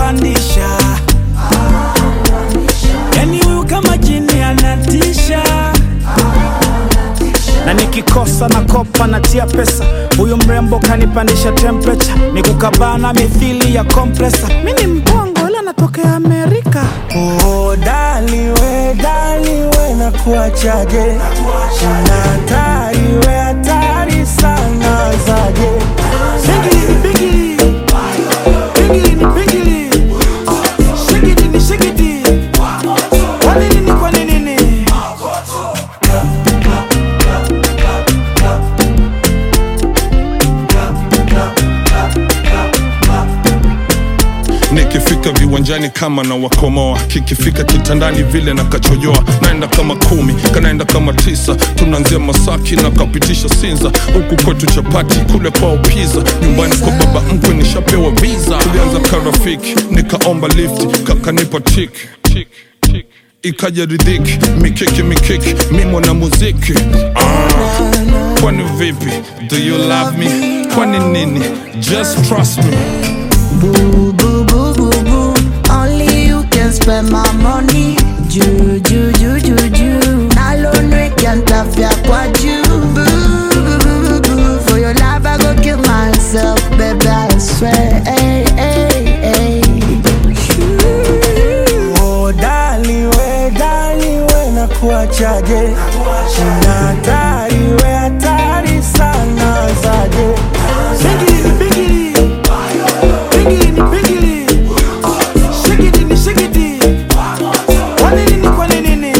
kanipandisha yani huyu kama jini anatisha na nikikosa na kopa natia pesa huyu mrembo kanipandisha temperature ni kukabana mithili ya kompresa mi ni mpongo ila natokea amerika Oh, dali we, dali we na kuachaje Una hatari we hatari sana zaje Bigili, bigili. Bigili ni bigili. Shigidi ni shigidi. Kwa nini ni kwa nini ni? nikifika viwanjani kama na wakomoa kikifika kitandani vile na kachojoa naenda kama kumi kanaenda kama tisa tunaanzia masaki na kapitisha sinza huku kwetu chapati kule kwao piza nyumbani kwa baba mkwe nishapewa visa tulianza karafiki nikaomba lift kakanipa tik tik tik ikaja ridhiki mikiki mikiki mimo na muziki ah, kwani vipi do you love me kwani nini just trust me Boo, boo, boo, boo, boo. Only you can spend my money. Ju, ju, ju, ju, ju. Alone can't tafia kwa ju. Boo, boo, boo, boo, boo. For your love, I go kill myself, baby, I swear. Hey, hey, hey. Oh, dali we, dali we na kuachaje Una hatari we hatari sana zaje Bigili, bigili. Bigili ni bigili. Shigidi ni shigidi. Kwa nini ni kwa nini ni?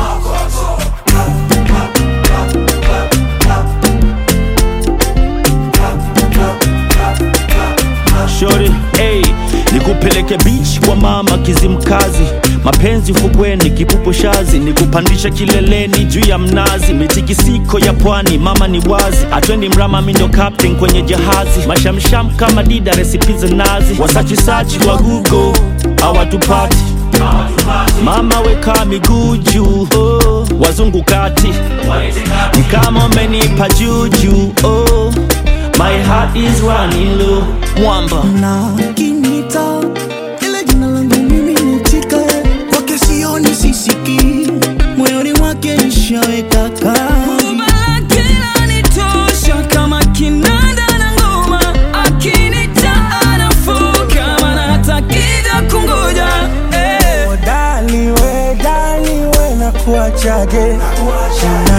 Shori, hey, nikupeleke beach kwa mama Kizimkazi, mapenzi fukweni, kipupu shazi, nikupandisha kileleni juu ya mnazi, mitikisiko ya pwani, mama ni wazi, atwendi mrama, mi ndo captain kwenye jahazi, mashamsham kama dida, resipi za nazi, wasachisachi wa Google hawatupati Mama weka miguu juu, oh, wazungu kati kama umenipa juju, oh, my heart is running low, mwamba na kinita ile jina langu mimi ni Chika, kwake sioni sisiki, moyoni mwake nishaweka kambi. Oh, dali we, dali we na kuachaje Una